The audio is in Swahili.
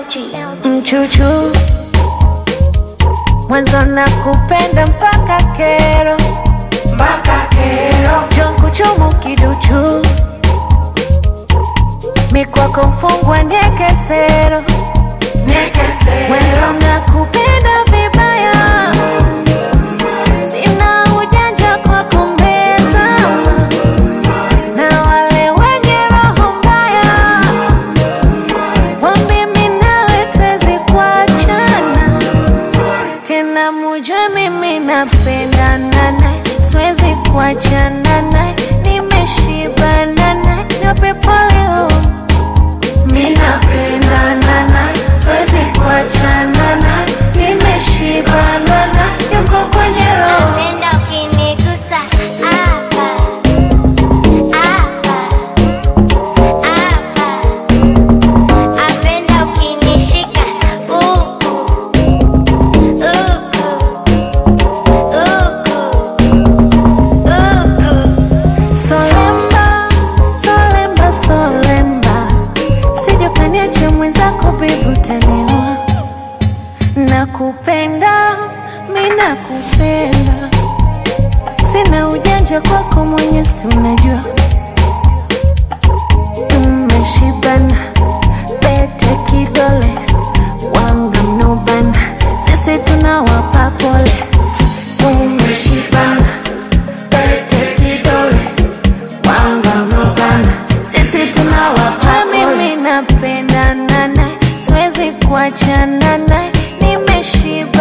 mchuchu mwanzo na kupenda mpaka kero mpaka kero jonkuchumu kiduchu mikwako mfungwa niekesero nekesero mwanzo na kupenda vibaya sina ujanja kwa kumbezama na wale wenye roho mbaya wambimi nawe twezi kuachana tena mujue mimi napendana naye siwezi kuachana naye nimeshibana naye napepo leo mi napendana naye siwezi kuachana naye nimeshibana naye yuko kwenye roho Napenda ukinigusa hapa, hapa, hapa. Napenda ukinishika huku, huku, huku, huku. Solemba, solemba, solemba, sijukaniache mwenzako bibi utaniua. Nakupenda, mi nakupenda, sina ujanja kwako mwenye, si unajua tumeshibana, pete kidole, wanga mnobana, sisi tunawapa pole, tumeshibana, pete kidole wangamugana sisi tunawapa mimi napendana naye siwezi kuachana naye nimeshiba